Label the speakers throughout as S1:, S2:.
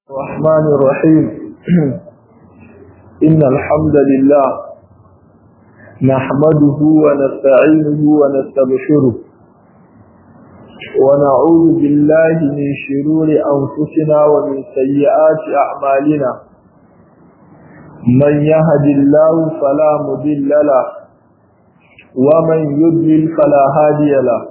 S1: الرحمن الرحيم إن الحمد لله نحمده ونستعينه ونستبشره ونعوذ بالله من شرور أنفسنا ومن سيئات أعمالنا من يهد الله فلا مضل له ومن يضلل فلا هادي له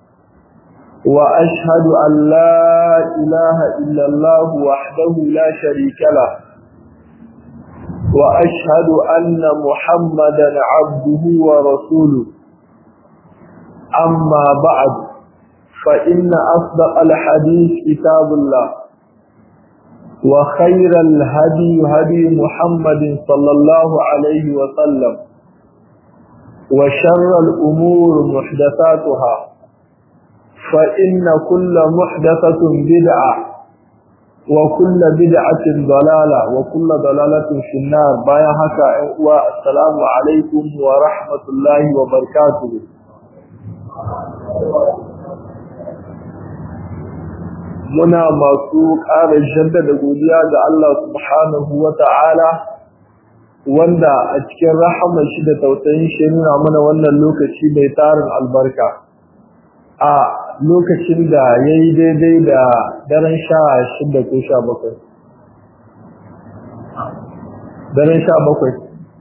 S1: وأشهد أن لا إله إلا الله وحده لا شريك له وأشهد أن محمدا عبده ورسوله أما بعد فإن أصدق الحديث كتاب الله وخير الهدي هدي محمد صلى الله عليه وسلم وشر الأمور محدثاتها فإن كل محدثة بدعة وكل بدعة ضلالة وكل ضلالة في النار بايا هكا والسلام عليكم ورحمة الله وبركاته muna masu ƙara jaddada godiya ga Allah subhanahu wa ta'ala wanda a cikin rahama shi da tausayin shi nuna mana wannan lokaci mai tarin albarka a lokacin da ya yi daidai da daren sha shida ko sha bakwai daren sha bakwai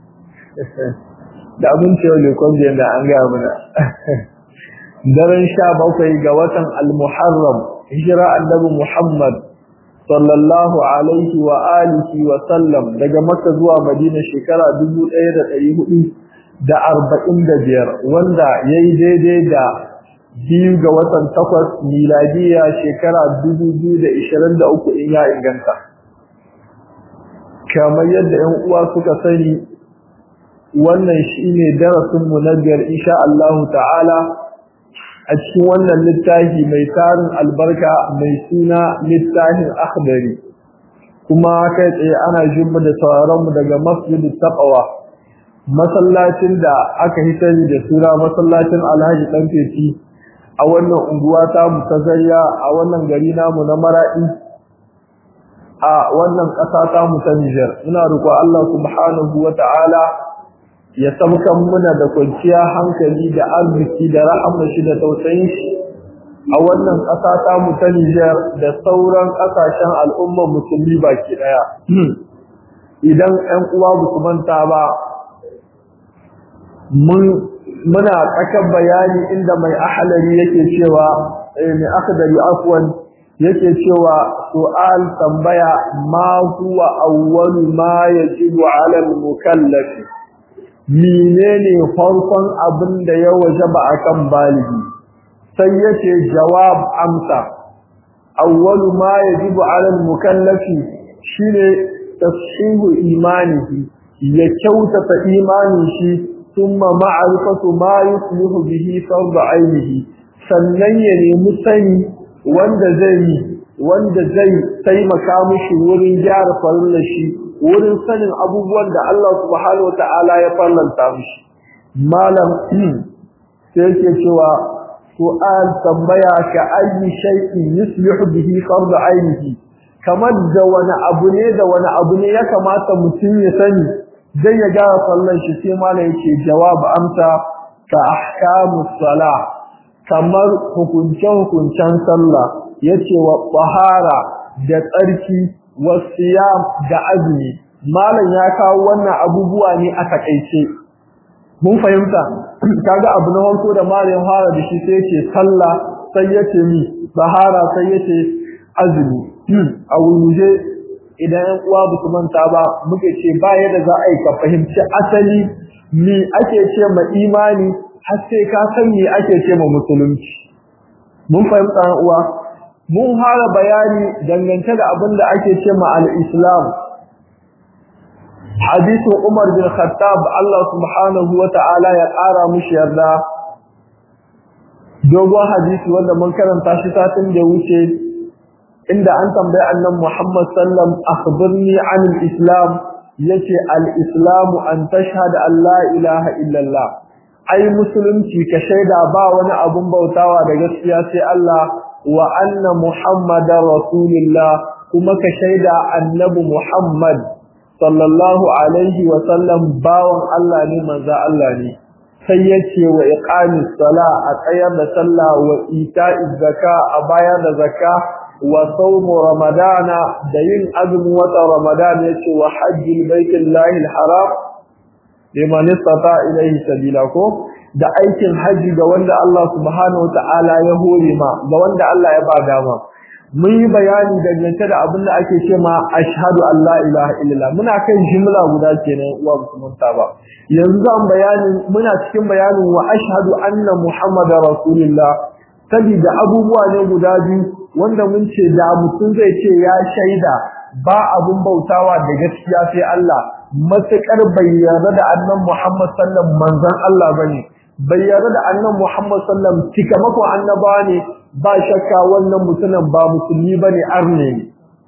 S1: da abin cewa lekon biyan da an gaya mana daren sha bakwai ga watan al-muharram hijira annabi muhammad sallallahu alaihi wa alihi wa sallam daga makka zuwa madina shekara dubu ɗaya da ɗari hudu da arba'in da biyar wanda ya yi daidai da biyu ga watan takwas miladiya shekara dubu biyu da ishirin da uku in ya inganta kamar yadda yan uwa suka sani wannan shine darasinmu na biyar insha Allahu ta'ala a cikin wannan littafi mai tarin albarka mai suna littafin akhdari kuma kai tsaye ana jin da sauraron mu daga masjidit taqwa masallacin da aka hitari da suna masallacin Alhaji Dan Fefi a wannan unguwa ta mu ta zariya a wannan gari namu na mara'i a wannan ƙasa ta mu ta Niger ina roƙo Allah subhanahu wata'ala ya sabkan muna da kwanciya hankali da arziki da rahama shi da tausayin shi a wannan ƙasa ta mu ta Niger da sauran ƙasashen al'ummar musulmi baki daya idan ƴan uwa ba su manta ba mun muna tsakar bayani inda mai ahalari yake cewa mai akhdari afwan yake cewa su'al tambaya ma huwa awwalu ma yajibu 'ala al-mukallaf menene farkon abin da ya wajaba akan baligi sai yace jawab amsa awwalu ma yajibu 'ala al-mukallaf shine tashihu imanihi ya kyautata imanin shi ثم معرفة ما يصلح به فرض عينه sannan ya nemi sani wanda zai wanda zai taimaka mishi wurin gyara farilla shi wurin sanin abubuwan da Allah subhanahu wataala ya fallanta mishi malam sai yake cewa su'al tambaya ka ayi shay'in yuslihu bihi fard ainihi kamar da wani abu ne da wani abu ne ya kamata mutum ya sani zai ya gara sallan shi sai mala yake jawab amsa ka ahkamus sala kamar hukunce hukuncen sallah yace wa tahara da tsarki wa siyam da azumi malam ya kawo wannan abubuwa ne a takaice mun fahimta kaga abu na farko da malam fara da shi sai yace sallah sai yace mi tahara sai yace azumi a wuje idan yan uwa ba su manta ba muke ce ba yadda za a yi ka fahimci asali me ake ce ma imani har sai ka san me ake ce ma musulunci mun fahimta yan uwa mun fara bayani dangance da abin da ake ce ma al-islam hadisin Umar bin Khattab Allah subhanahu wa ta'ala ya ƙara mushi yarda dogon hadisi wanda mun karanta shi satin da wuce inda an tambayi annan Muhammad sallam akhbirni an al-islam yace al-islam an tashhada an la ilaha illallah ai musulunci ka shaida ba wani abun bautawa da gaskiya sai Allah wa anna muhammadar rasulullah kuma ka shaida annabi Muhammad sallallahu alaihi wa sallam bawan Allah ne manzo Allah ne sai yace wa iqamis sala a tsayar da sallah wa ita'iz zaka a bayar da zakka wa sawmu ramadana da yin azumin wata ramadana yace wa hajjil baitillahi alharam liman istata ilayhi sabila ko da aikin haji ga wanda Allah subhanahu wataala ya hore ma ga wanda Allah ya ba dama mun yi bayani dangance da abin da ake ce ma ashhadu an la ilaha illallah muna kan jumla guda kenan uwa musulunta ba yanzu zan bayani muna cikin bayanin wa ashhadu anna muhammadar rasulullah sabida abubuwa ne guda biyu wanda mun ce da mutum zai ce ya shaida ba abun bautawa da gaskiya sai Allah matakar bai yarda da annan Muhammad sallam manzon Allah bane bai yarda da annan Muhammad sallam tikamako annabawa ne ba shakka wannan mutumin ba musulmi bane arne ne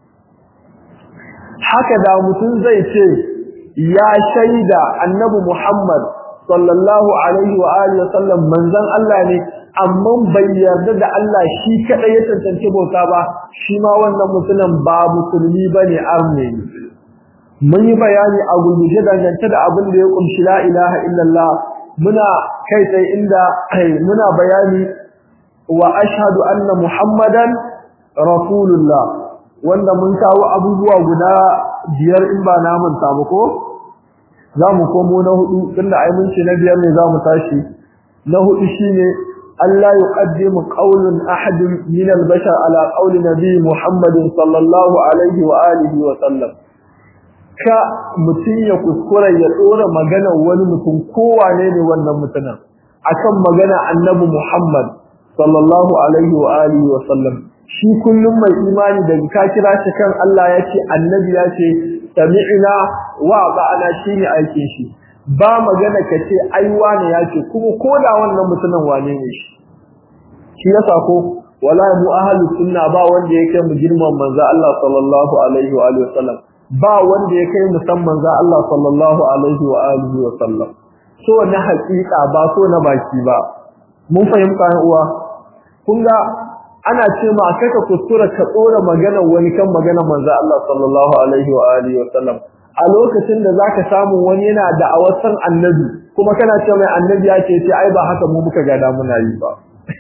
S1: haka da mutum zai ce ya shaida annabi Muhammad sallallahu alaihi wa alihi wasallam manzon Allah ne amma bai yarda da Allah shi kadai ya tantance bauta ba shi ma wannan mutumin ba musulmi bane arne ne mun yi bayani a gurguje dangance da abin da ya kumshi la ilaha illallah muna kai sai inda muna bayani wa ashhadu anna muhammadan rasulullah wanda mun kawo abubuwa guda biyar in ba na manta ba ko zamu komo na hudu tunda ai mun ce na biyar ne zamu tashi na hudu shine Allah yuqaddimu qawlun ahad min al-bashar ala qawli nabi muhammadin sallallahu alaihi wa alihi wa sallam ka mutum ya kuskura ya tsora magana wani mutum kowane ne wannan mutumin akan magana annabi Muhammad sallallahu alaihi wa alihi wa sallam shi kullum mai imani da ka kira shi kan Allah ya ce annabi ya ce sami'na wa ba'ana shine aikin shi ba magana ka ce ai wane ya ce kuma koda wannan mutumin wane ne shi shi yasa ko wallahi mu ahlus sunna ba wanda yake mu girman manzo Allah sallallahu alaihi wa alihi wa sallam ba wanda ya kai musamman za Allah sallallahu alaihi wa alihi wa sallam so na hakika ba so na baki ba mun fahimta ne uwa kun ga ana ce ma kaka kuskura ka tsora magana wani kan magana manzo Allah sallallahu alaihi wa alihi wa sallam a lokacin da zaka samu wani yana da awasan annabi kuma kana ce mai annabi ya ce sai ai ba haka mu muka gada muna yi ba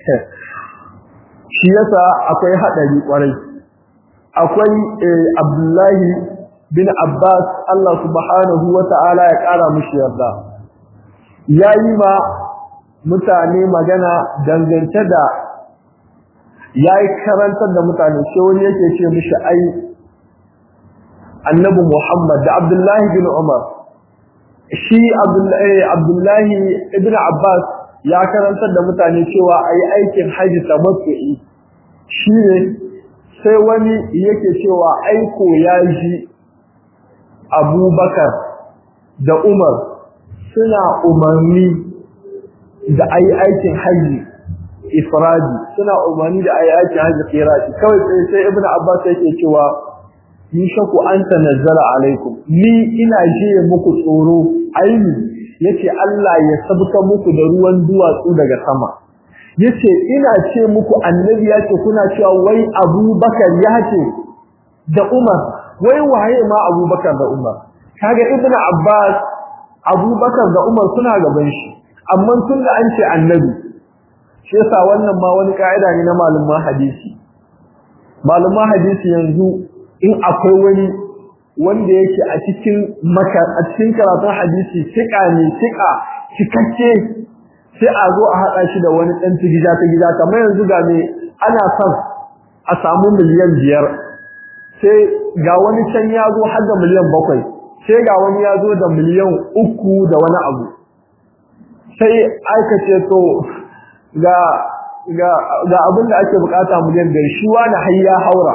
S1: shi yasa akwai hadari kwarai akwai Abdullahi bin Abbas Allah subhanahu wa ta'ala ya ƙara mushi yarda ya yi ma mutane magana dangance da ya yi karantar da mutane shi wani yake ce mushi ai annabi Muhammad da Abdullahi bin Umar shi Abdullahi ibn Abbas ya karantar da mutane cewa a yi aikin hajji tamattu'i shi ne sai wani yake cewa aiko ya ji abubakar da umar suna umarni da a yi aikin hajji ifradi suna umarni da a yi aikin hajji kirati kawai sai sai ibn abbas yake cewa ni shaku an tanazzala alaikum ni ina jiye muku tsoro aini yace Allah ya sabka muku da ruwan duwatsu daga sama yace ina ce muku annabi yace kuna cewa wai abubakar yace da umar wai waye ma abubakar da umar kaga ibnu abbas abubakar da umar suna gaban shi amma tun da an ce annabi shi yasa wannan ma wani kaida ne na malaman hadisi malaman hadisi yanzu in akwai wani wanda yake a cikin maka a cikin karatun hadisi tika ne tika cikakke sai a zo a haɗa shi da wani ɗan gida ta gida kamar yanzu ga me ana son a samu miliyan biyar sai ga wani can ya zo har da miliyan bakwai sai ga wani ya zo da miliyan uku da wani abu sai aka ce to ga ga ga abin da ake bukata miliyan biyar shi wani har ya haura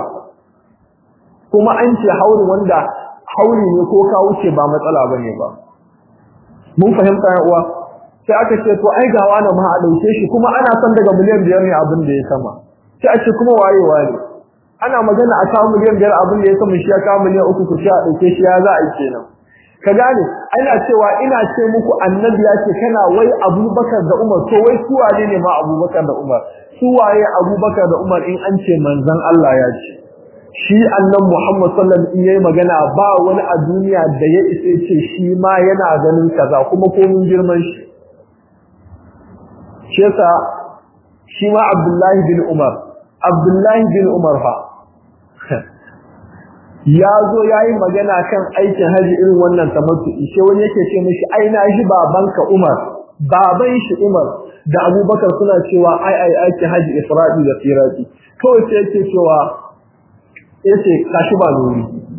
S1: kuma an ce hauri wanda hauri ne ko ka wuce ba matsala bane ba mun fahimta ya uwa sai aka ce to ai ga wani ma a dauke shi kuma ana son daga miliyan biyar ne abin da ya sama sai a ce kuma waye waye ana magana a kawo miliyan biyar abin da ya sama shi ya kawo miliyan uku ku a dauke shi ya za a yi kenan ka gane ana cewa ina ce muku annabi ya ce kana wai abubakar da umar to wai su wane ne ma abubakar da umar su waye abubakar da umar in an ce manzon Allah ya ce shi annan Muhammad sallallahu alaihi wasallam yayi magana ba wani a duniya da ya isa ce shi ma yana ganin kaza kuma komin girman shi shi yasa shi ma Abdullahi bin Umar Abdullahi bin Umar fa ya zo yayi magana kan aikin haji irin wannan tamattu shi wani yake ce mishi ai na shi babanka Umar baban shi Umar da Abubakar suna cewa ai ai aikin haji Isra'i da Firati kawai sai yake cewa yace kashi ba nuri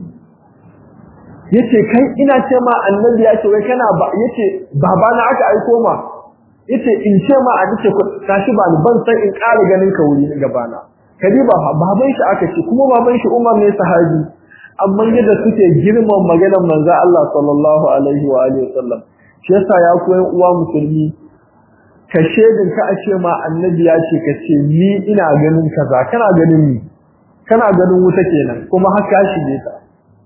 S1: yace kai ina ce ma annabi ya ce wai kana ba yace baba na aka aiko ma yace in ce ma a dace kashi ba ni ban san in ƙara ganin ka wuri na gaba na kadi ba baban shi aka ce kuma baban shi Umar ne sahabi amma yadda suke girman maganar manzo Allah sallallahu alaihi wa alihi wasallam shi yasa ya koyi uwa musulmi ka shedin ka a ce ma annabi ya ce ka ce ni ina ganin kaza kana ganin ni kana ganin wuta kenan kuma haka shi ne ta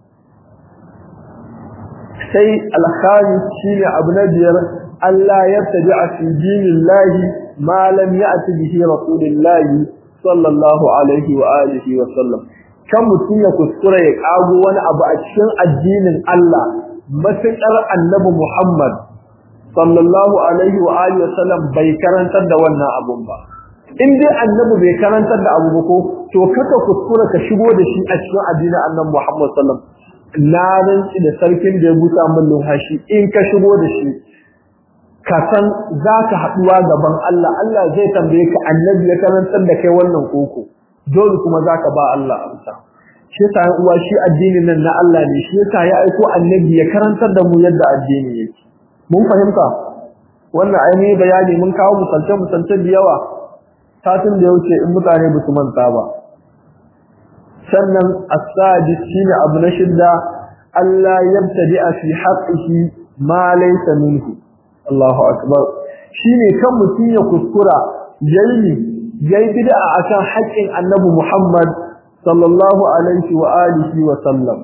S1: sai al-khamis shine abu na biyar Allah ya tabi a fi dinillahi ma lam ya'ti bihi rasulillahi sallallahu alaihi wa alihi wa sallam kan mutum ya kuskura ya kago wani abu a cikin addinin Allah matuƙar annabi Muhammad sallallahu alaihi wa alihi wa sallam bai karantar da wannan abun ba in dai annabi bai karantar da abu ba ko to kaka kuskura ka shigo da shi a cikin addinin annabi Muhammad sallallahu alaihi wasallam na rantsi da sarkin da ya buta min lumhashi in ka shigo da shi ka san za ka haɗuwa gaban Allah Allah zai tambaye ka annabi ya karantar da kai wannan koko dole kuma za ka ba Allah amsa shi yasa yan uwa shi addinin nan na Allah ne shi yasa ya aiko annabi ya karantar da mu yadda addini yake mun fahimta wannan ainihin bayani mun kawo misalce misalce da yawa satin da ya wuce in mutane ba su manta ba sannan as-sadis shine abu na shidda Allah yabtadi'a fi haqqihi ma laysa minhu Allahu akbar shine kan mutun ya kuskura yayi yayi bid'a akan haƙƙin Annabi Muhammad sallallahu alaihi wa alihi wa sallam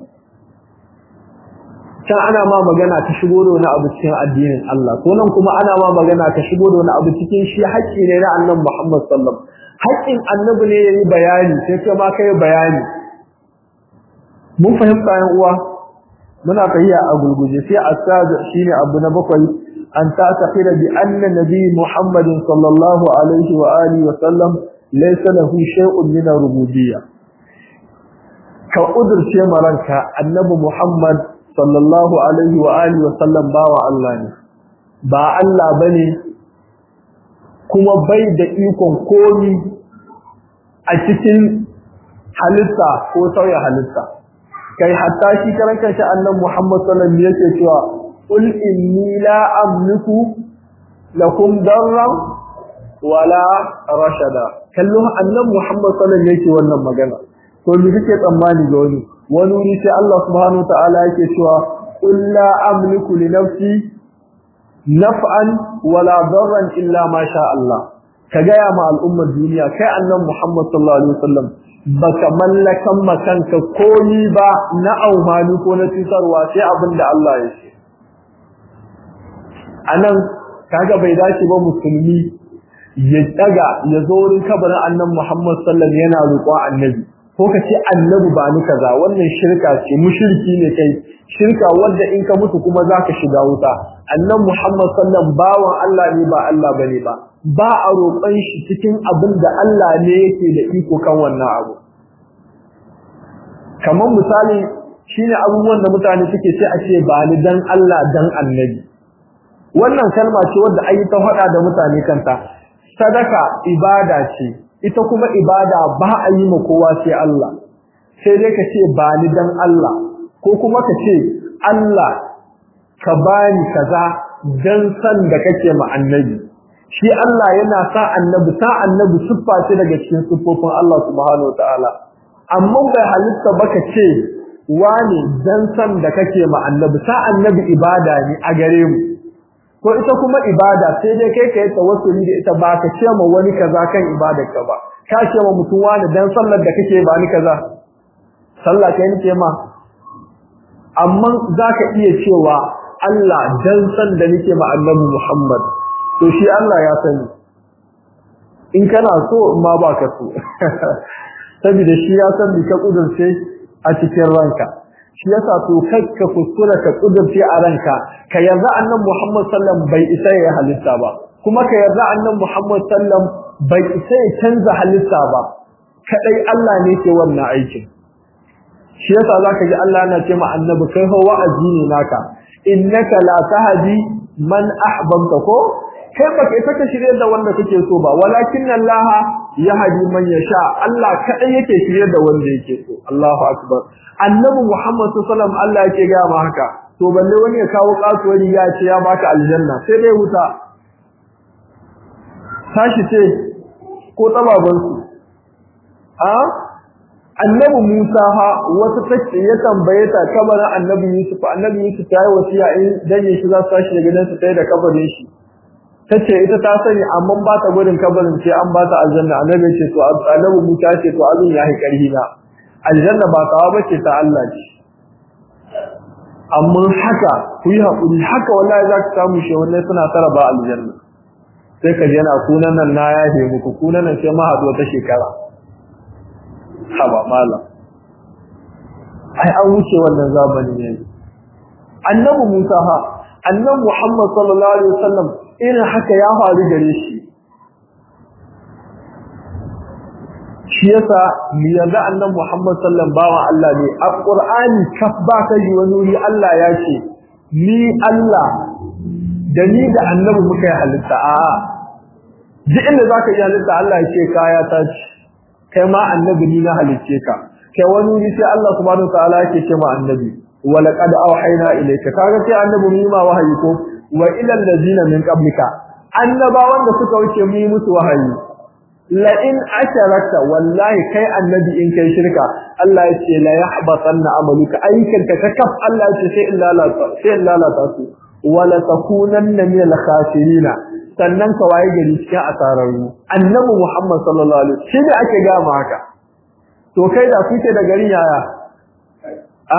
S1: can ana ma magana ka shigo da wani abu cikin addinin Allah ko nan kuma ana ma magana ka shigo da wani abu cikin shi haƙƙi ne na Annabi Muhammad sallallahu haƙƙin Annabi ne yayi bayani sai kai ma kai bayani mun fahimta yan uwa muna fahimta a gulguje sai asad shine abu na bakwai an ta taqira bi anna nabi Muhammad sallallahu alaihi wa alihi wa sallam laysa lahu shay'un min rububiyyah ka udurce maranka annabi Muhammad sallallahu alaihi wa alihi wa sallam bawa Allah ne ba Allah bane kuma bai da ikon komi a cikin halitta ko sauya halitta kai hatta shi karan kanshi annabi Muhammad sallallahu alaihi wasallam yake cewa qul inni la amliku lakum darran wala rashada kallo annabi Muhammad sallallahu alaihi wasallam yake wannan magana to me kike tsammani ga wani wani wuri sai Allah subhanahu wataala yake cewa qul la amliku li nafsi naf'an wala darran illa ma sha Allah ka gaya ma al'ummar duniya kai annabi Muhammad sallallahu alaihi wasallam baka mallakan makanka komi ba na aumani ko na cutarwa sai abin da Allah ya ce anan kaga bai dace ba musulmi ya daga ya zo wurin kabarin annabi Muhammad sallallahu alaihi yana roƙo annabi ko ka ce annabi ba ni kaza wannan shirka ce mushriki ne kai shirka wanda in ka mutu kuma zaka shiga wuta annabi Muhammad sallallahu bawan Allah ne ba Allah bane ba ba a roƙon shi cikin abin da Allah ne yake da iko kan wannan abu kamar misali shine abubuwan da mutane suke ce a ce ba ni dan Allah dan annabi wannan kalma ce wanda ayi ta faɗa da mutane kanta sadaka ibada ce ita kuma ibada ba a yi ma kowa sai Allah sai dai ka ce ba ni dan Allah ko kuma ka ce Allah ka bani kaza dan san da kake ma annabi shi Allah yana sa annabi sa annabi siffa ce daga cikin siffofin Allah subhanahu wataala amma bai halitta baka ce wani dan san da kake ma annabi sa annabi ibada ne a gare mu ko ita kuma ibada sai dai kai kai tawassuli da ita ba ka ce ma wani kaza kan ibadar ka ba ka ce ma mutum wani dan sallar da kake ba ni kaza sallah kai nake ma amma zaka iya cewa Allah dan san da nake ma annabi Muhammad to shi Allah ya sani in kana so in ma ba ka so saboda shi ya san me ka kudurce a cikin ranka shi yasa to kai ka kuskura ka kudurce a ranka ka yarda annabi Muhammad sallam bai isa ya halitta ba kuma ka yarda annabi Muhammad sallam bai isa ya canza halitta ba kadai Allah ne ke wannan aikin shi yasa zaka ji Allah yana ce ma annabi kai fa wa'azi ne naka innaka la tahdi man ahbabta ko kai baka ita ka shirye da wanda kake so ba walakin Allah yahdi man yasha Allah kadai yake shirye da wanda yake so Allahu akbar annabi Muhammad sallallahu alaihi wasallam Allah yake ga ma haka to balle wani ya kawo kasuwari ya ce ya baka aljanna sai dai wuta tashi ce ko tababan su a annabi Musa ha wata take ya tambaye ta kabarin annabi Yusuf annabi Yusuf ya yi wasiya in dan shi za su tashi daga gidansa sai da kabarin shi tace ita ta sani amma ba ta gudun kabarin sai an ba ta aljanna annabi ce to annabi Musa ce to abin ya yi karhi na aljanna ba tawa bace ta Allah ce amma haka ku yi hakuri haka wallahi za ka samu shi wannan suna tara ba aljanna sai ka ji yana kunan nan na yafe muku kunan nan sai ma haɗu wata shekara haba malam ai an wuce wannan zamani ne annabi Musa ha annabi Muhammad sallallahu alaihi wasallam irin haka ya faru gare shi shi yasa mu yarda annabi Muhammad sallallahu bawan Allah ne a Qur'ani kaf ba ka ji wani wuri Allah ya ce ni Allah da ni da annabi muka yi halitta a duk inda zaka yi halitta Allah ya ce kaya ta ci kai ma annabi ni na halicce ka kai wani wuri sai Allah subhanahu wa ta'ala yake ce ma annabi wa laqad awhayna ilayka kaga sai annabi mu yi ma wahayi ko wa ila allazina min qablika annabawan da suka wuce mu yi musu wahayi la in asharakta wallahi kai annabi in kai shirka Allah ya ce la yahbatanna amaluka ayyukan ka kaf Allah ya ce sai illa la sai illa la tasu wala takunanna min al-khasirin sannan ka waye gari cikin asararru annabi Muhammad sallallahu alaihi wasallam shi ne ake ga ma haka to kai da kuke da garin yaya a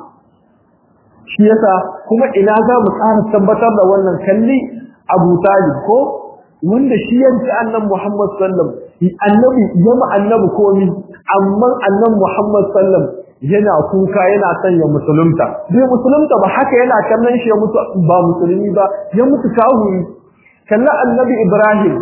S1: shi yasa kuma ina za mu tsara tabbatar da wannan kalli Abu Talib ko wanda shi yanci annabi Muhammad sallam annabi yama annabi komi amma annabi Muhammad sallam yana kuka yana son ya musulunta bai musulunta ba haka yana kallon shi ya mutu ba musulmi ba ya mutu kahuri kalla annabi Ibrahim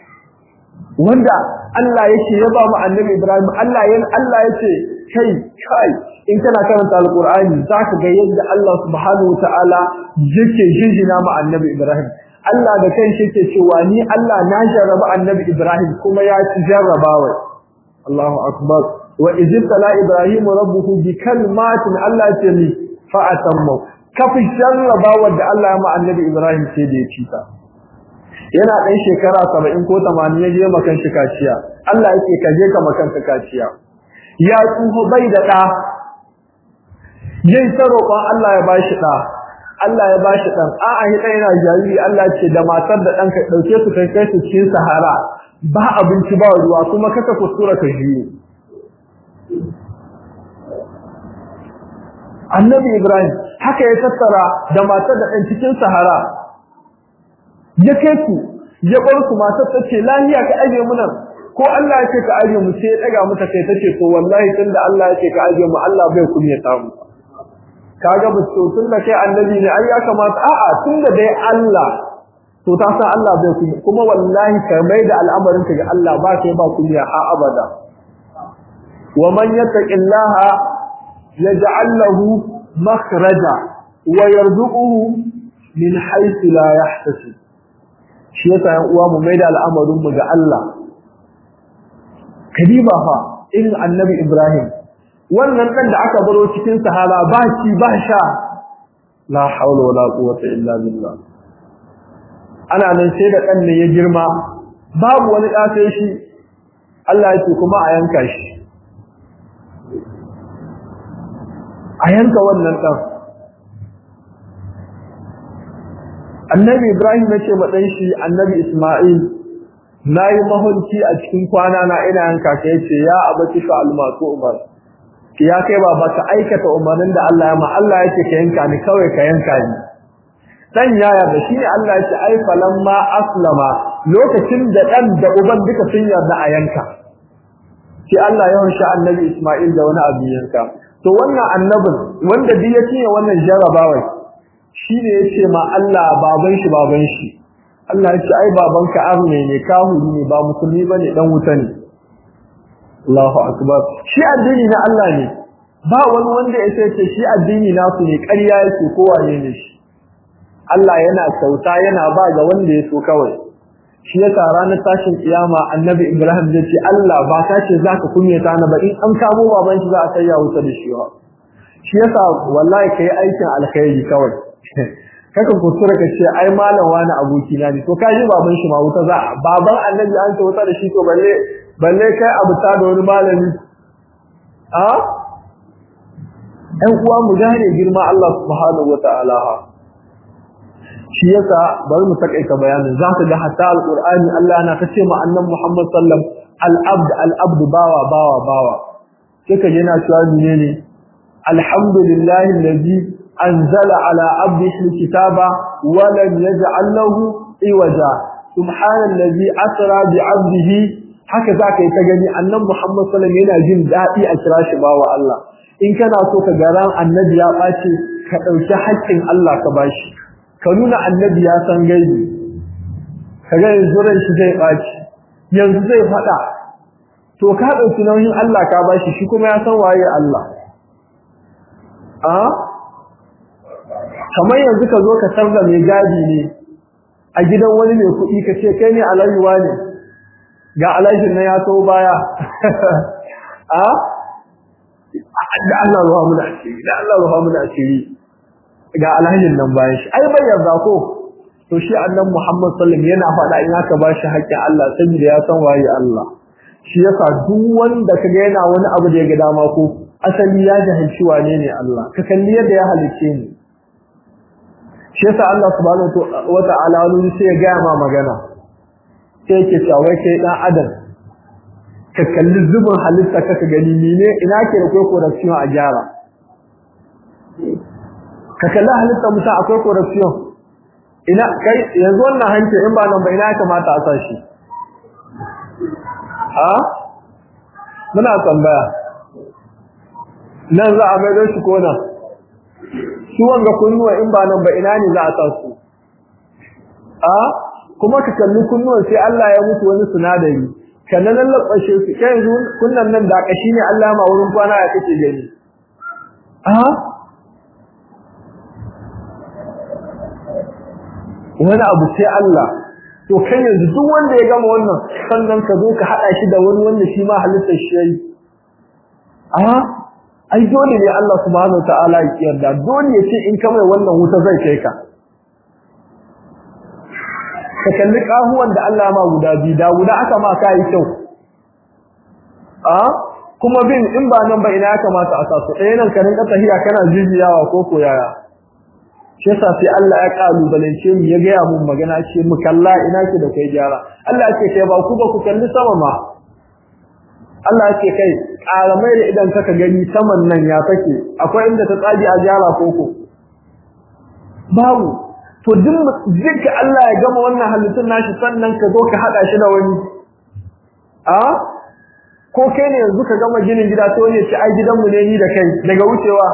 S1: wanda Allah yake ya ba mu annabi Ibrahim Allah yan Allah yace kai kai in kana karanta alqur'ani zaka ga yadda Allah subhanahu wataala yake jinjina mu annabi Ibrahim Allah da kanshi yake cewa ni Allah na jarraba annabi Ibrahim kuma ya ci jarrabawa Allahu akbar wa izibtala Ibrahim rabbuhu bi kalmatin Allah ya ce ni fa atammu kafi jarrabawa da Allah ya ma annabi Ibrahim sai da ya ci ta yana dan shekara 70 ko 80 ya je makan shi kaciya Allah yake ka je ka makan ka kaciya ya tsuho bai da da yayin ta roƙon Allah ya bashi da Allah ya bashi dan a'a hi yana jariri Allah ce da matar da danka dauke su kai kai su cikin sahara ba abinci ba ruwa kuma kaka kuskura ka jiyo Annabi Ibrahim haka ya tattara da matar da dan cikin sahara ya kai ku ya bar ku matar ta ce lahiya ka aje mu nan ko Allah ya ce ka aje mu sai ya daga mata kai tace to wallahi tunda Allah ya ce ka aje mu Allah bai kunya samu kaga ba to tunda kai annabi ne ai ya kamata a'a tunda dai Allah to ta san Allah bai kunya kuma wallahi ka mai da al'amarin ka ga Allah ba kai ba kunya ha abada wa man yattaqillaha yaj'al lahu makhraja wa yarzuquhu min haythu la yahtasib shi yasa yan uwa mu mai da al'amarin mu ga Allah kadiba fa irin annabi Ibrahim wannan dan da aka baro cikin sahara ba ci ba sha la haula wala quwwata illa billah ana nan sai da dan ne ya girma babu wani da sai shi Allah yake kuma a yanka shi a yanka wannan dan annabi Ibrahim ya ce ma dan shi annabi Isma'il nayi mahulki a cikin kwana na ina yanka ka yace ya abati fa almatu umar ya kai baba ka aikata umarnin da Allah ya ma Allah yake ka yanka ni kawai ka yanka ni dan ya yarda shi ne Allah yake ai falamma aslama lokacin da dan da uban duka sun yarda a yanka sai Allah ya harshe annabi Isma'il da wani abu yanka to wannan annabin wanda duk ya cinye wannan jarabawa shine yace ma Allah baban shi baban shi Allah ya ce ai babanka arne ne kahuri ne ba musulmi bane dan wuta ne Allahu akbar shi addini na Allah ne ba wani wanda ya ce shi addini nasu ne ƙarya yake ko wane ne shi Allah yana kyauta yana ba ga wanda ya so kawai shi yasa ranar tashin kiyama annabi Ibrahim zai ce Allah ba ka ce zaka kunyata na ba in an kamo baban shi za a kai ya wuta da shi ba shi yasa wallahi kai aikin alkhairi kawai kaka kusura ka ce ai malam wani aboki na ne to ka ji baban shi ma wuta za baban annabi an ce wuta da shi to balle balle kai abu ta da wani malami a ɗan uwa mu gane girma Allah subhanahu wataala shi yasa bari mu takaita bayanin za ka ga hatta alqur'ani Allah na ta ce ma annabi Muhammad sallam al-abd al-abd bawa bawa bawa sai ka yana cewa menene alhamdulillahi allazi anzala ala abdihi alkitaba wa lam yaj'al lahu iwaja subhanallazi asra bi 'abdihi haka zaka yi ta gani annabi Muhammad sallam yana jin dadi a kira shi bawa Allah in kana so ka ga ran annabi ya bace ka dauki haƙƙin Allah ka bashi ka nuna annabi ya san gaibi kaga yanzu ran shi zai baci yanzu zai fada to ka dauki nauyin Allah ka bashi shi kuma ya san waye Allah a kamar yanzu ka zo ka sarda mai gadi ne a gidan wani mai kuɗi ka ce kai ne alayuwa ne ga alashin na ya so baya a da Allah ruwa mu da asiri da Allah ruwa mu da asiri ga alhajin nan bayan shi ai bai yarda ko to shi annabi Muhammad sallallahu alaihi wasallam yana faɗa in aka bashi haƙƙin Allah saboda ya san waye Allah shi yasa duk wanda kaga yana wani abu da ya ga dama ko asali ya jahilci wane ne Allah ka kalli yadda ya halice ni shi yasa Allah subhanahu wa ta'ala wani sai ya gaya ma magana sai yake cewa wai kai dan adam ka kalli zubin halitta ka ka gani ne ina ke da kai corruption a gyara ka kalli halitta mutum akwai corruption ina kai yanzu wannan hanci in ba nan ba ina ya kamata a sa shi ha muna tambaya nan za a maido shi ko nan su wanga kunnuwa in ba nan ba ina ne za a sa su a kuma ka kalli kunnuwan sai Allah ya mutu wani sinadari kana nan labbashe su kai yanzu kunnan nan da kashi ne Allah ma wurin kwana ya kace gani a wani abu sai Allah to kai yanzu duk wanda ya gama wannan sannan ka zo ka hada shi da wani wanda shi ma halittar shi yayi a ai dole ne Allah subhanahu wataala ya yarda dole ya ce in ka mai wannan wuta zai kai ka ka kalli kahuwan da Allah ma guda biyu da guda aka ma kai kyau a kuma bin in ba nan ba ina ya kamata a sasu ɗaya nan ka rinka tahiya kana jijiyawa ko ko yaya shi yasa sai Allah ya kalubalance mu ya gaya mun magana ce mu kalla ina ke da kai gyara Allah ya ce kai ba ku ba ku kalli sama ma Allah ya ce kai karamai da idan kaka gani saman nan ya take akwai inda ta tsage a gyara koko babu to duk duka Allah ya gama wannan halittun nashi sannan ka zo ka hada shi da wani a ko kai ne yanzu ka gama ginin gida to ne ce ai gidanmu ne ni da kai daga wucewa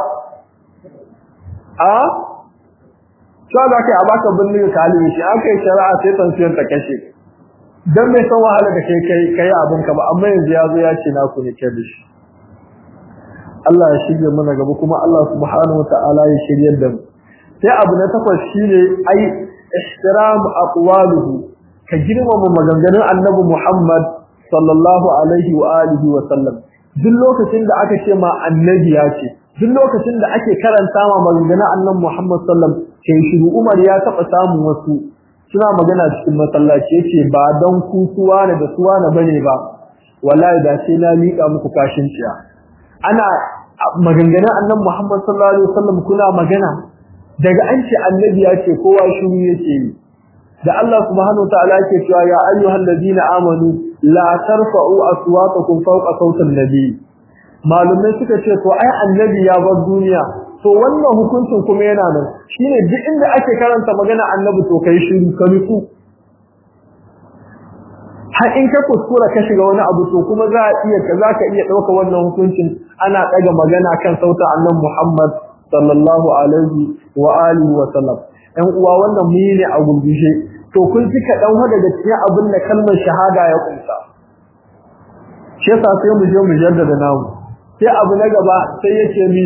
S1: a cewa za ka yi a baka birnin ka halin shi aka yi shari'a sai tansiyar ta kashe don bai san wahala da kai kai kai abin ka ba amma yanzu ya zo ya ce na ku ne ke da shi Allah ya shirya mana gaba kuma Allah subhanahu wataala ya shiryar da mu sai abu na takwas shine ai ihtiram aqwaluhu ka girmama maganganun annabi Muhammad sallallahu alaihi wa alihi wa sallam duk lokacin da aka ce ma annabi ya ce duk lokacin da ake karanta ma maganganun annabi Muhammad sallam sai shiru Umar ya taba samun wasu suna magana cikin masallaci yace ba dan kusuwa ne da suwa na bane ba wallahi da sai na mika muku kashin ciya ana maganganun annabi Muhammad sallallahu alaihi wasallam kuna magana daga an ce annabi ya ce kowa shiru yake yi da Allah subhanahu wa ta'ala yake cewa ya ayyuhal ladina amanu la tarfa'u aswatakum fawqa sawti nabi malumai suka ce to ai annabi ya bar duniya to wannan hukuncin kuma yana nan shine duk inda ake karanta magana annabi to kai shiru ka nutsu har in ka kuskura ka shiga wani abu to kuma za a iya ka za ka iya ɗauka wannan hukuncin ana ɗaga magana kan sauta annan Muhammad sallallahu alaihi wa alihi wa sallam ɗan uwa wannan mu ne a gurgushe to kun ci kaɗan daga cikin abin da kalmar shahada ya kunsa shi yasa sai mu je mu jaddada namu sai abu na gaba sai yake mi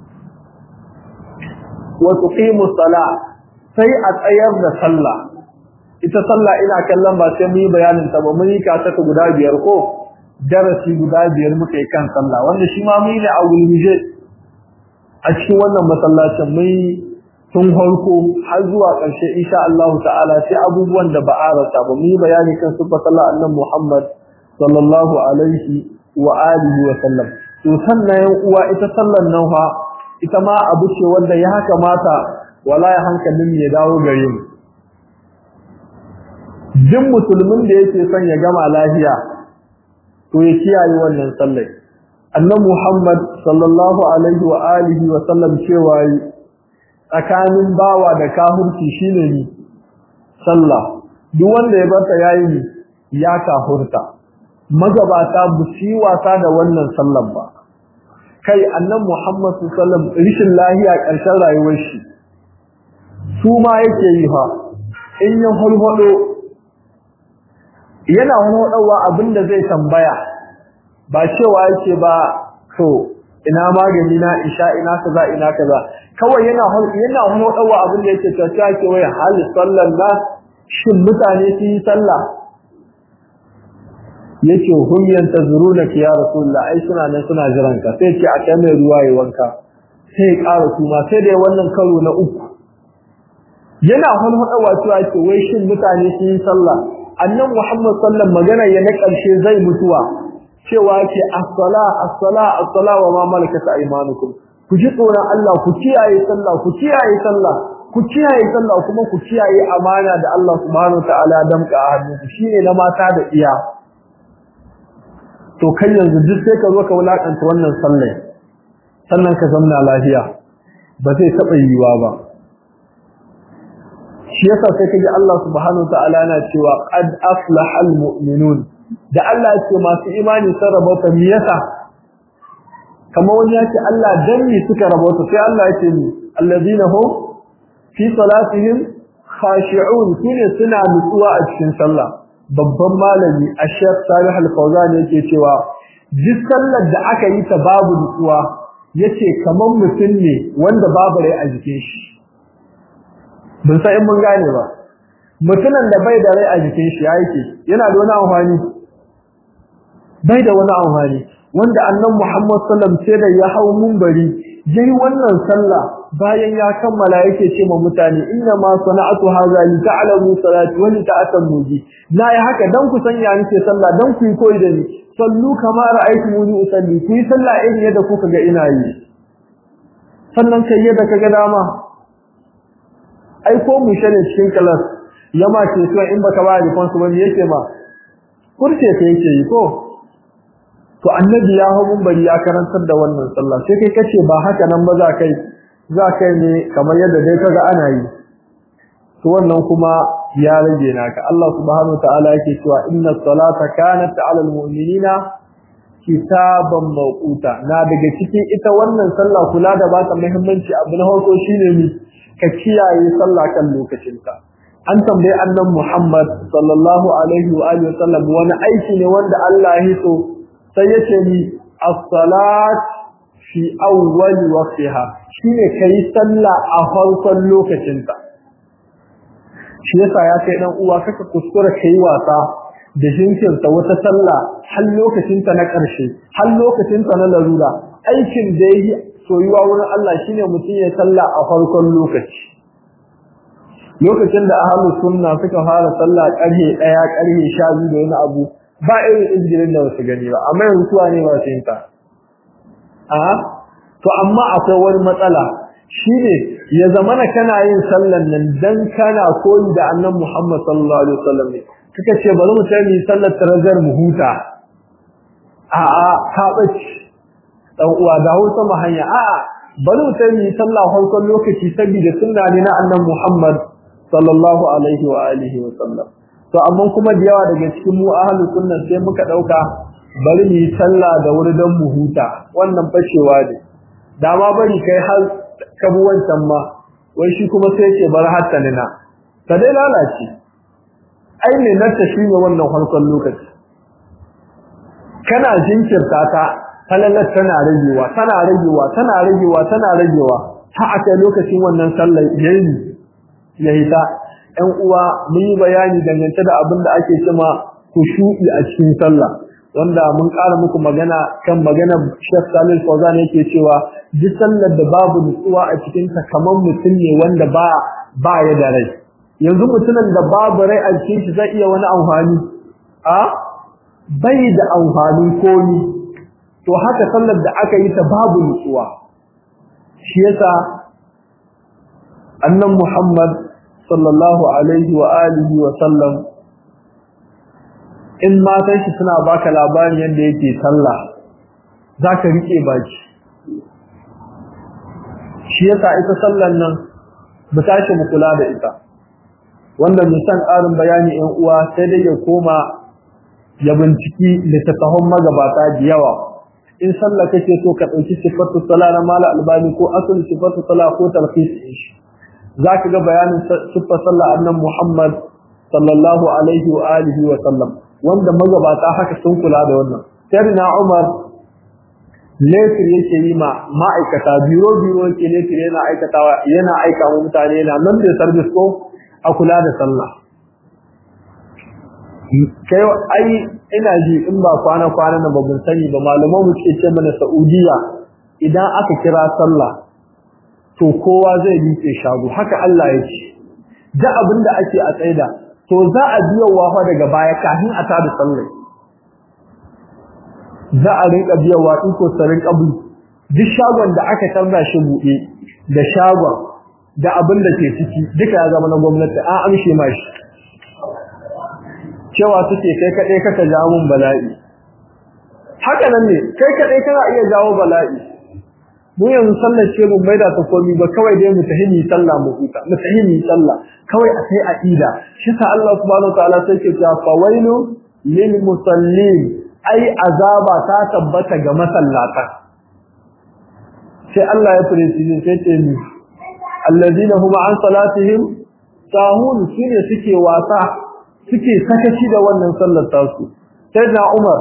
S1: wa tuqimu salah sai a tsayar da sallah ita sallah ina kallon ba sai mu yi bayanin ta ba mun yi kasa ta guda biyar ko darasi guda biyar muka yi kan sallah wanda shi ma mu yi ne a gulmije a cikin wannan masallacin mun yi tun farko har zuwa ƙarshe insha Allah ta'ala sai abubuwan da ba a rasa ba mu yi bayani kan sifar sallah annabi Muhammad sallallahu alaihi wa alihi wa sallam to sannan yan uwa ita sallan nan fa ita ma abu ce wanda ya kamata wala ya hankalin ya dawo gare mu duk musulmin da yake son ya gama lafiya to ya kiyaye wannan sallai annabi Muhammad sallallahu alaihi wa alihi wa sallam cewa tsakanin bawa da kafirci shine ni sallah duk wanda ya barta yayi ni ya kafurta magabata bu shi wasa da wannan sallan ba kai annabi Muhammad sallallahu alaihi wa sallam rishin lafiya ƙarshen rayuwar shi su ma yake yi fa in ya hulhudo yana hulhudawa abinda zai tambaya ba cewa yake ba to ina magani na isha ina kaza ina kaza kawai yana yana hulhudawa abinda yake cewa yake wai hal sallallah shin mutane su yi sallah yake hum yantazuruna ya rasulullah ai suna nan suna jiran ka sai ce a kai mai ruwa yayin wanka sai ya ƙara kuma sai da wannan karo na uku yana hulhudawa cewa ce wai shin mutane sun yi sallah annan Muhammad sallam magana ya na karshe zai mutuwa cewa ce as-sala as-sala as-sala wa ma malakat aymanukum ku ji tsoron Allah ku kiyaye sallah ku kiyaye sallah ku kiyaye sallah kuma ku kiyaye amana da Allah subhanahu ta'ala damka a hannunku shine na mata da iya to kai yanzu duk sai ka zo ka wulakanta wannan sallah sannan ka zamna lafiya ba zai taɓa yiwuwa ba shi yasa sai kaji Allah subhanahu wataala yana cewa qad aflaha almu'minun da Allah ya ce masu imani sun rabauta me yasa kamar wani ya ce Allah dan me suka rabauta sai Allah ya ce ni alladhina hum fi salatihim khashi'un sune suna nutsuwa a cikin sallah babban malami Ashaq Salih Al-Fawzan yake cewa duk sallar da aka yi ta babu nutsuwa yace kamar mutum ne wanda babu rai a jikin shi bin sai mun gane ba mutumin da bai da rai a jikin shi yake yana da wani amfani bai da wani amfani wanda annan Muhammad sallam sai da ya hau munbari yayi wannan sallah bayan ya kammala yake ce ma mutane inna ma sana'atu hadha li ta'lamu salati wa li ta'tamu bi na yi haka dan ku sanya nake sallah dan ku yi koyi da ni sallu kama ra'aytumuni usalli ku yi sallah irin yadda kuka ga ina yi sannan kai yadda kaga dama ai ko mu shane cikin kalas yama ce so in baka ba da kansu ba yake ma kurce ta yake yi ko to annabi ya hu bari ya karantar da wannan sallah sai kai kace ba haka nan ba za kai za kai ne kamar yadda dai kaga ana yi to wannan kuma ya rage naka Allah subhanahu wataala yake cewa inna salata kanat 'ala al-mu'minina kitaban mawquta na daga cikin ita wannan sallah kula da ba ta muhimmanci abu na farko shine ni ka kiyaye sallah kan lokacinta an tambaye annan Muhammad sallallahu alaihi wa alihi wasallam wani aiki ne wanda Allah ya so sai yace ni as-salat fi awwal waqtiha shine kai sallah a farkon lokacinta shi yasa ya kai dan uwa kaka kuskura kai wasa da jinkirta wata sallah har lokacinta na ƙarshe har lokacinta na larura aikin da yi soyuwa wurin Allah shine mutum ya salla a farkon lokaci lokacin da ahlus sunna suka fara sallah ƙarfe 1 ƙarfe 12 da wani abu ba irin izgirin da wasu gani ba amma yanzu suwa ne masu yin ta a to amma akwai wani matsala shine ya zamana kana yin sallan nan dan kana koyi da annabi Muhammad sallallahu alaihi wasallam ne kaka ce bari mu tayi sallar tarazar mu huta a a ka bace dan uwa da hausa mu hanya a a bari mu tayi sallah farkon lokaci saboda sunna ne na annabi Muhammad sallallahu alaihi wa alihi wasallam to amma kuma da yawa daga cikin mu ahlus sunna sai muka dauka bari mu yi sallah da wuri don mu huta wannan fashewa ne da ma bari kai har ka bi wancan ma wai shi kuma sai ce bar hatta nina ta dai lalace ai ne nan ta shi ne wannan farkon lokaci kana jinkirta ta halalar tana ragewa tana ragewa tana ragewa tana ragewa har a kai lokacin wannan sallar yayi yayi ta ƴan uwa mun yi bayani dangance da abin da ake cewa kushu'i a cikin sallah wanda mun ƙara muku magana kan maganar Sheikh Salih Fawzan yake cewa duk sallar da babu nutsuwa a cikin ta kamar mutum ne wanda ba ba ya da rai yanzu mutumin da babu rai a cikin shi zai iya wani amfani a bai da amfani komi to haka sallar da aka yi ta babu nutsuwa shi yasa annan Muhammad sallallahu alaihi wa alihi wa sallam in matan shi suna baka labarin yadda yake sallah zaka rike baki shi yasa ita sallan nan mu tashi mu kula da ita wanda mu san ƙarin bayani ɗan uwa sai dai ya koma ya binciki littattafan magabata da yawa in sallah kake so ka ɗauki sifatu sala na mala albani ko asul sifatu sala ko talqis shi zaka ga bayanin sifar sallah annan muhammad sallallahu alaihi wa alihi wa sallam wanda magabata haka sun kula da wannan sai na umar letir yake yi ma ma'aikata biro biro yake letir yana aikatawa yana aika wa mutane yana nan da service ko a kula da sallah kai ai ina ji in ba kwana kwana na babban sani ba malaman mu ce ce mana Saudiya idan aka kira sallah to kowa zai miƙe shago haka Allah ya ce da abin da ake a tsaida to za a biya wafa daga baya kafin a tada sallah za a rinka biya wa in ko sarin kabu duk shagon da aka tarda shi buɗe da shagon da abin da ke ciki duka ya zama na gwamnati an amshe mashi cewa suke kai kaɗai kaka jawo mun bala'i haka nan ne kai kaɗai kana iya jawo bala'i mu yanzu sallar ce mun maida ta komi ba kawai dai mu tahimi sallah mu huta mu tahimi sallah kawai a sai aqida shi sa Allah subhanahu wataala sai ke cewa fawailu lil musallin ai azaba ta tabbata ga masallata sai Allah ya fure shi sai ce ni alladina hum an salatihim sahun shine suke wasa suke sakaci da wannan sallar tasu sai na Umar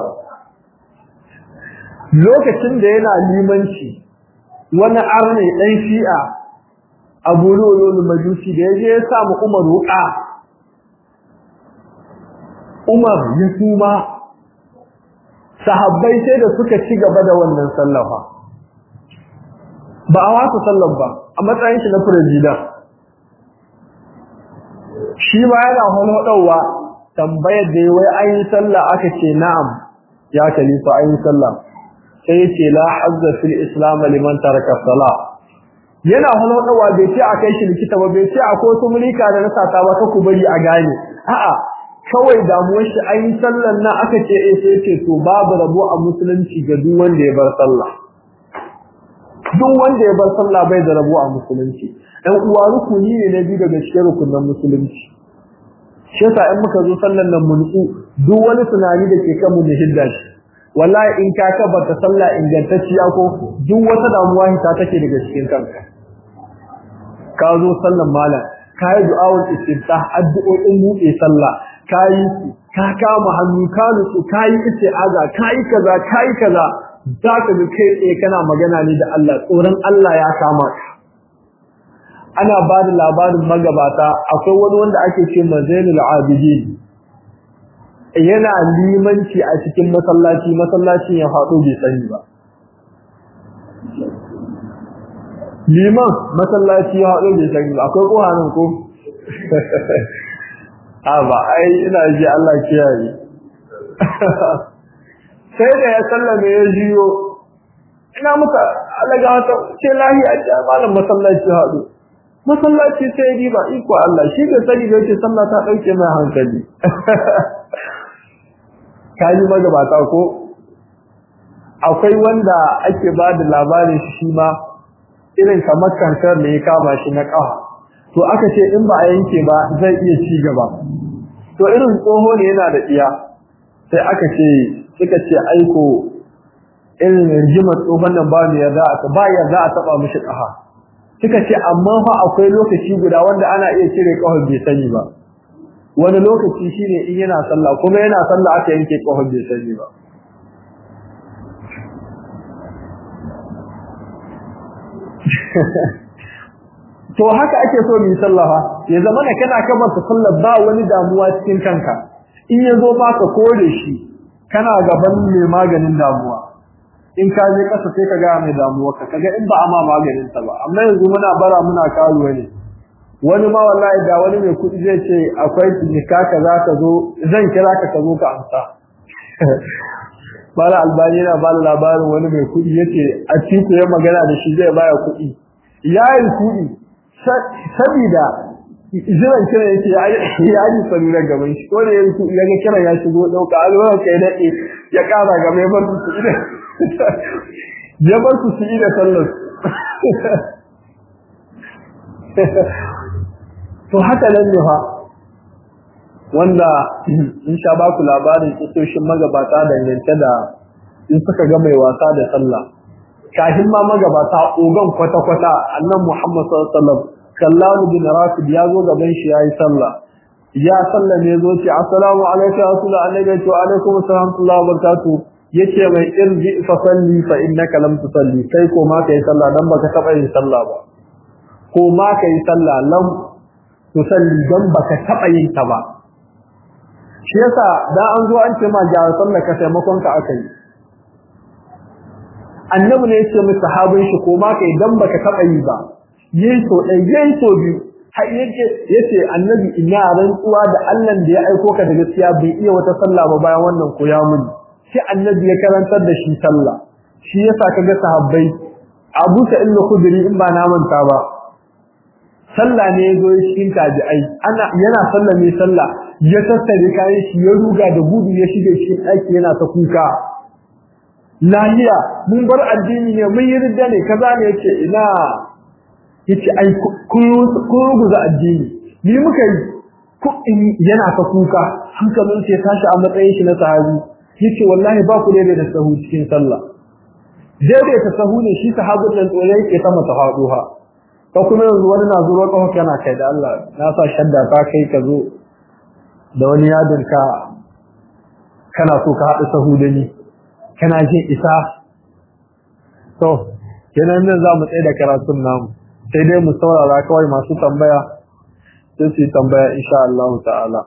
S1: lokacin da yana limanci wani arne dan shi'a Abu Lulu Majusi da yaje ya samu Umar wuka Umar ya kuma sahabbai sai da suka ci gaba da wannan sallafa ba a wasa sallar ba a matsayin shi na firajida shi ba yana hulhudawa tambayar da wai an yi sallah aka ce na'am ya khalifa an yi sallah sai ya ce la hazza fil islam liman taraka salah yana hulhudawa bai ce a kai shi likita ba bai ce akwai wasu mulika da na sata ba ka ku bari a gane a'a kawai damuwar shi an yi sallan nan aka ce eh sai ce to babu rabo a musulunci ga duk wanda ya bar sallah duk wanda ya bar sallah bai da rabo a musulunci ɗan uwa rukuni ne na biyu daga cikin rukunin musulunci shi yasa in muka zo sallan nan mun nutsu duk wani tunani da ke kan mu hidda shi wallahi in ka kabarta sallah ingantacciya ko duk wata damuwa ta take daga cikin kanka ka zo sallan malam ka yi du'awul istiftah addu'o'in buɗe sallah ka yi ka kama hannu ka nutsu ka yi isti'aza ka yi kaza ka yi kaza za ka ga kai tsaye kana magana ne da Allah tsoron Allah ya kama ka ana ba da labarin magabata akwai wani wanda ake ce mazainul abidin yana limanci a cikin masallaci masallacin ya faɗo bai sani ba liman masallaci ya haɗo bai sani ba akwai ƙohanin ko a ba ai ina ji Allah kiyaye sai da ya sallame ya jiyo ina muka alaga wata ce lahiya ce malam masallaci haɗu masallaci sai yi ba iko Allah shi da sani da yake sallah ta ɗauke mai hankali ka yi magabata ko akwai wanda ake ba da labarin shi ma irin kamar kankar da ya kama shi na ƙafa to aka ce in ba a yanke ba zai iya ci gaba to irin tsoho ne yana da iya sai aka ce suka ce aiko irin rigimar tsohon nan ba mu yarda a ba yarda a taba mishi kafa suka ce amma fa akwai lokaci guda wanda ana iya cire kafar bai sani ba wani lokaci shine in yana sallah kuma yana sallah aka yanke kafar bai sani ba to haka ake so mu yi sallah ya zama na kana kabar ta sallah ba wani damuwa cikin kanka in ya zo ba ka kore shi kana gaban mai maganin damuwa in ka je kasa sai ka ga mai damuwa ka kaga in ba a ma maganin ta ba amma yanzu muna bara muna karuwa ne wani ma wallahi da wani mai kuɗi zai ce akwai jika ka za ka zo zan kira ka ka zo ka amsa Bala albani yana ba labarin wani mai kuɗi yace a cikin ya magana da shi zai baya kuɗi yayin kuɗi sabida jiran kira yake ya yi salula gaban shi ko da ya rufu ya ga kira ya shigo dauka a zuwa kai dade ya kara ga mai bar su ida ya bar su ida sallar to haka nan ne fa wanda in sha ba ku labarin kisoshin magabata dangance da in suka ga mai wasa da sallah kafin ma magabata ogan kwata-kwata annan Muhammad sallallahu alaihi wasallam Kallahu bin Rafid ya zo gaban shi yayi sallah ya sallah ne zo ce assalamu alayka ya rasul annabi wa alaikum assalam wa barakatuh yace mai irji fa salli fa innaka lam tusalli kai ko ma kai sallah dan baka taba yin sallah ba ko ma kai sallah lam tusalli dan baka taba yin ta ba shi yasa da an zo an ce ma ga sallah ka taimakon ka akai annabi ne yace mai sahabin shi ko ma kai dan baka taba yi ba yayi so dai yayi so biyu har yake yace annabi ina rantsuwa da Allah da ya aiko ka da gaskiya bai iya wata sallah ba bayan wannan ko ya muni sai annabi ya karantar da shi sallah shi yasa kaga sahabbai Abu Sa'id al-Khudri in ba na manta ba sallah ne yazo cikin tabi'ai ana yana sallah ne sallah ya tattare kayan shi ya ruga da gudu ya shige cikin ɗaki yana ta kuka lahiya mun bar addini ne mun yi ridda ne kaza ne yace ina yace ai kun ruguza addini ni muka yi yana ta kuka hankalin sai tashi a matsayin shi na sahabi yace wallahi ba ku daidai da sahu cikin sallah daidai ta sahu ne shi sahabin nan tsore yake ta mata faduha ko kuma yanzu wani na zuwa kafa kana kai da Allah na sa shadda ka kai ka zo da wani yadin ka kana so ka haɗu sahu da ni kana jin isa to kenan nan za mu tsaye da karatun namu sai dai mu saurara kawai masu tambaya sai su yi tambaya insha Allah ta'ala